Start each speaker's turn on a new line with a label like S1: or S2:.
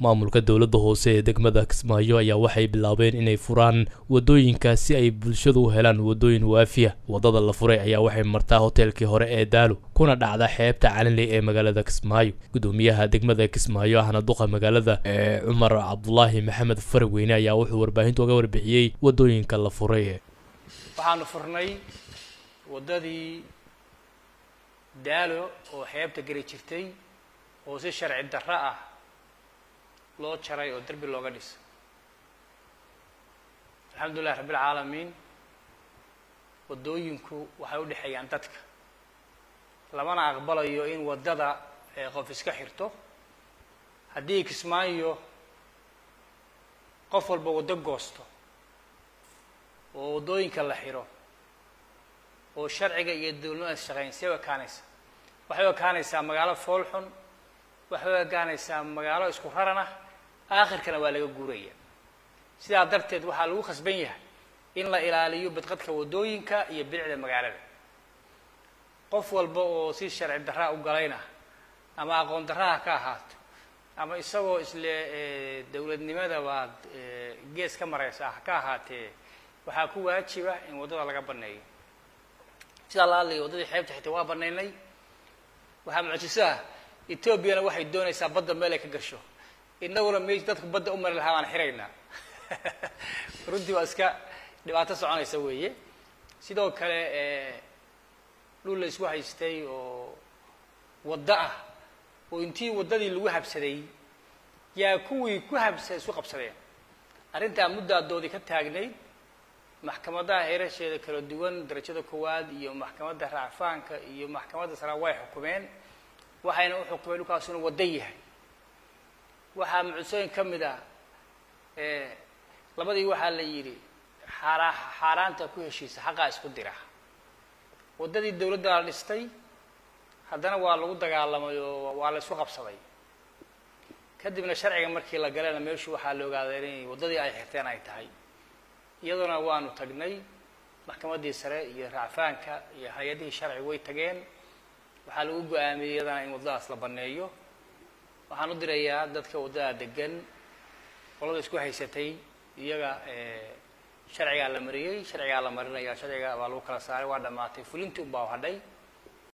S1: maamulka dowladda hoose ee degmada kismaayo ayaa waxay bilaabeen inay furaan wadooyinka si ay bulshadu u helaan wadooyin waafiya wadada la furay ayaa waxay martaa hoteelkii hore ee daalo kuna dhacda xeebta calinley ee magaalada kismaayo gudoomiyaha degmada kismaayo ahna duqa magaalada ee cumar cabdulaahi maxamed farweyne ayaa wuxuu warbaahinta uga warbixiyey wadooyinka la furay
S2: waxaanu furnay waddadii daalo oo xeebta geli jirtay oo si sharci darro ah loo jaray oo derbi looga dhisay alxamdulillahi rabbilcaalamiin waddooyinku waxay u dhexeeyaan dadka lamana aqbalayo in waddada qof iska xirto haddii kismaayo qof walba waddo goosto oo waddooyinka la xiro oo sharciga iyo dowladnimada shaqeyn see u ekaanaysa waxay u ekaanaysaa magaalo foolxun waxay u ekaanaysaa magaalo isku raran ah aakhirkana waa laga guuraya sidaa darteed waxaa lagu khasban yahay in la ilaaliyo badqadka waddooyinka iyo bilicda magaalada qof walba oo si sharci darraa u galayna ama aqoon darraha ka ahaato ama isagoo isle dowladnimada baad gees ka maraysa ah ka ahaatee waxaa ku waajiba in waddada laga baneeyo sidaa la hadlaya waddadii xeebta xigtay waa banaynay waxaa mucjiso ah etoobiyana waxay doonaysaa badda meel ay ka gasho inaguna meesh dadku badda u mari lahaa baan xiraynaa runtii waa iska dhibaato soconaysa weeye sidoo kale dhul la isku haystay oo waddo ah oo intii waddadii lagu habsaday yaa kuwii ku habsa isku qabsadeen arrintaa muddadoodii ka taagnayd maxkamadaha heerasheeda kala duwan darajada koowaad iyo maxkamadda racfaanka iyo maxkamadda sara way xukumeen waxayna u xukumeen dhulkaas inuu waddo yahay waxaa mucusooyin ka mid ah labadii waxaa la yidhi xaara xaaraanta ku heshiisa xaqaa isku dira waddadii dawladda la dhistay haddana waa lagu dagaalamay oo waa la isku qabsaday kadibna sharciga markii la galena meeshu waxaa la ogaaday inay waddadii ay xirteen ay tahay iyaduna waanu tagnay maxkamaddii sare iyo racfaanka iyo hay-adihii sharci way tageen waxaa lagu go-aamiyey iyadana in waddadaas la baneeyo waxaan u dirayaa dadka waddada degan qolada isku haysatay iyaga sharcigaa la mariyey sharcigaa la marinaya sharciga baa lagu kala saaray waa dhamaatay fulintii unbaa hadhay